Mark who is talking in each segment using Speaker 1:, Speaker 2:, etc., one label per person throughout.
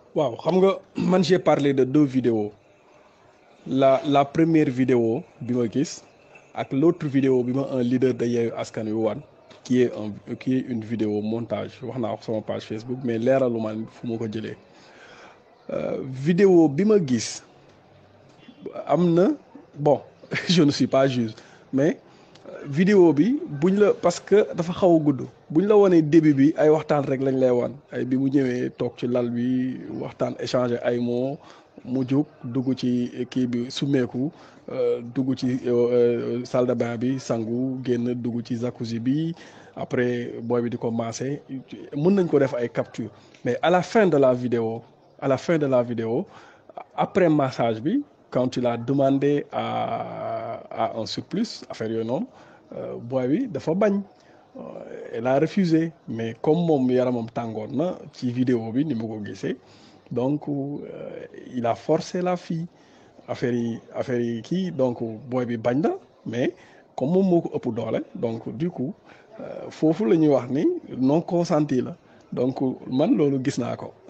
Speaker 1: waaw xam nga man j'ai parlé de deux vidéos la la première vidéo bi ma gis ak l'autre vidéo bi ma un leader de Yewwi Askan Wi wan qui est un qui est une vidéo montage wax naa ko sama page Facebook mais leeralu man fu ma ko jëlee vidéo bi ma gis am na bon je ne suis pas juge mais vidéo bi buñ la parce que dafa xaw a gudd buñ la wanee début bi ay waxtaan rek lañ lay wan ay bi mu ñëwee toog ci lal bi waxtaan échanger ay mots mu jóg dugg ci kii bi summeeku dugg ci salle de bain bi sangu génn dugg ci jacuzzi bi après booy bi di ko maase mën nañ ko def ay capture mais à la fin de la vidéo à la fin de la vidéo après massage bi quand il a demandé à à un surplus affaire yooyu noonu booy bi dafa bañ elle a refusé mais comme moom yaramam tàngoon na ci vidéo bi ni mu ko gisee donc il a forcé la fille affaire yi affaire yi kii donc booy bi bañ na mais comme moom moo ko ëpp doole donc du coup foofu la ñuy wax ni non consenti la donc man loolu gis naa ko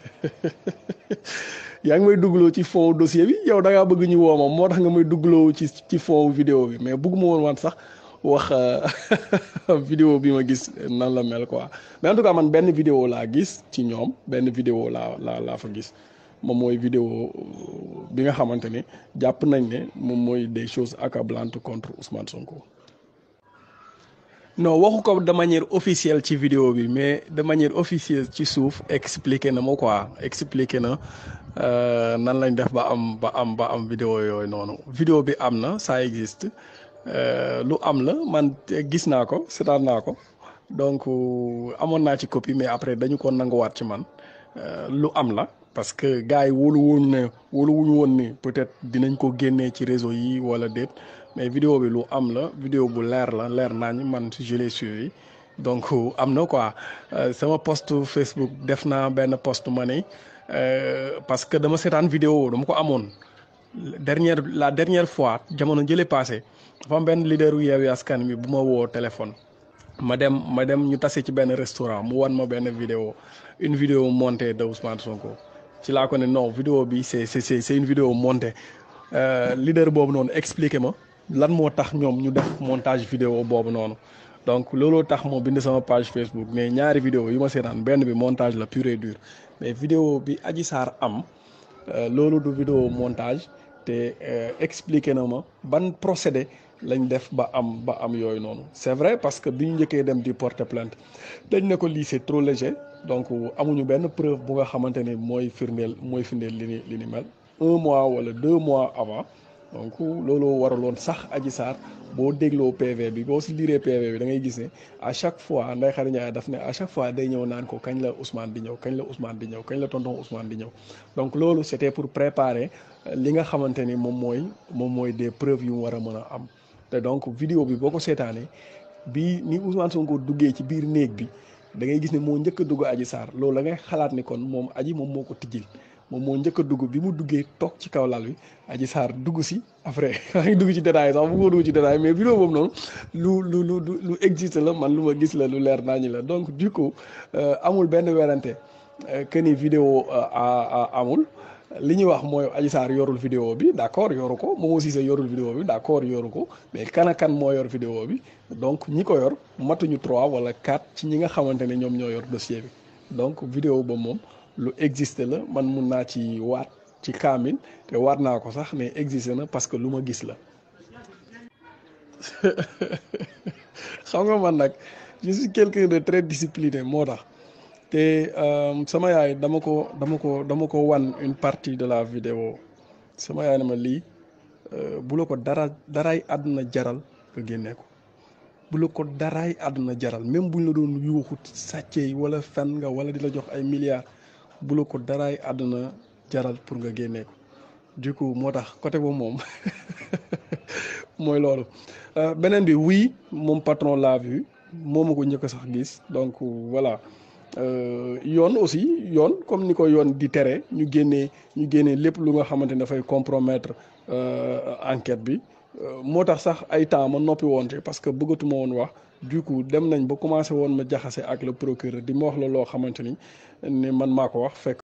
Speaker 1: yaa ngi may duggloo ci fond dossier bi yow da ngaa bëgg ñu woo ma moo tax nga may duggloo ci ci fond vidéo bi mais bëgguma woon wan sax wax vidéo bi ma gis nan la mel quoi mais en tout cas man benn vidéo laa gis ci ñoom benn vidéo laa laa laa fa gis moom mooy vidéo bi nga xamante ne jàpp nañ ne moom mooy des choses accablantes contre Ousmane Sonko. non waxu ko de manière officielle ci vidéo bi mais de manière officieuse ci suuf expliqué na ma quoi expliqué na nan lañ def ba am ba am ba am vidéo yooyu noonu vidéo bi am na ça existe lu am la man gis naa ko seetaan naa ko donc amoon naa ci copie mais après dañu ko nanguwaat ci man lu am la parce que gars yi wóolu woon ne wóolu wuñu woon ni peut-être dinañ ko génnee ci réseau yi wala déet mais vidéo bi lu am la vidéo bu leer la leer nañ man je l'ai suivi donc am na quoi sama post Facebook def naa benn post ma ne parce que dama seetaan vidéo dama ko amoon dernière la dernière fois jamono jële passé dafa am benn leader yu Yewwi Askan Wi bu ma woo téléphone ma dem ma dem ñu tase ci benn restaurant mu wan ma benn vidéo une vidéo montée de Ousmane Sonko ci laa ko ne non vidéo bi c'est c'est c'est une vidéo montée leader boobu noonu expliqué ma lan moo tax ñoom ñu def montage vidéo boobu noonu donc looloo tax moo bind sama page Facebook mais ñaari vidéo yu ma seetaan benn bi montage la pur et dur mais vidéo bi Adji Sarr am loolu du vidéo montage te expliqué na ma ban procédé lañ def ba am ba am yooyu noonu c'est vrai parce que bi ñu njëkkee dem di porter plainte dañ ne ko lii c'est trop léger donc amuñu benn preuve bu nga xamante ni mooy firndeel mooy firndeel li ni li ni mel un mois wala deux mois avant donc looloo waraloon sax Adji Sarr boo dégloo PV bi boo si liree PV bi da ngay gis ne à chaque fois Ndeye Khady Ndiaye daf ne à chaque fois day ñëw naan ko kañ la Ousmane di ñëw kañ la Ousmane di ñëw kañ la tonton Ousmane di ñëw donc loolu c'était pour préparer li nga xamante ni moom mooy moom mooy des preuves yu mu war a mën a am te donc vidéo bi boo ko seetaanee bi ni Ousmane Sonko duggee ci biir néeg bi da ngay gis ne moo njëkk a dugg Adji Sarr loolu da ngay xalaat ni kon moom Adji moom moo ko tijjil moom moo njëkk a dugg bi mu duggee toog ci kaw lal bi Adji Sarr dugg si après maa ngi dugg ci détail sax bëggoo dugg ci détail mais vidéo boobu noonu lu lu lu lu existe la man lu ma gis la lu leer naa ñi la donc du coup amul benn werante que ni vidéo amul li ñuy wax mooy Adji Sarr yorul vidéo bi d'accord yoru ko Momo Cissé yorul vidéo bi d'accord yoru ko mais kan ak kan moo yor vidéo bi donc ñi ko yor matuñu trois wala quatre ci ñi nga xamante ne ñoom ñoo yor dossier bi donc vidéo ba moom lu existe la man mun naa ci waat ci kaamil te waat naa ko sax mais existe na parce que lu ma gis la xam nga man nag je suis quelqu'un de très discipliné moo tax te sama yaay dama ko dama ko dama ko wan une partie de la vidéo sama yaay ne ma lii bu la ko dara daraay àdduna jaral nga génne ko bu la ko daraay àdduna jaral même buñ la doon yuuxu sàccee wala fen nga wala di la jox ay milliards bu la ko daraay àdduna jaral pour nga génnee ko du coup moo tax côté boobu moom mooy loolu beneen bi oui moom patron l'a vu moo ma ko njëkk sax gis donc voilà yoon aussi yoon comme ni ko yoon di tere ñu génnee ñu génnee lépp lu nga xamante ne dafay compromettre enquête bi moo tax sax ay temps ma noppi woon ci parce que bëggatuma woon wax du coup dem nañ ba commencé woon ma jaxase ak le procureur di ma wax la loo xamante ni ne man maa ko wax fekk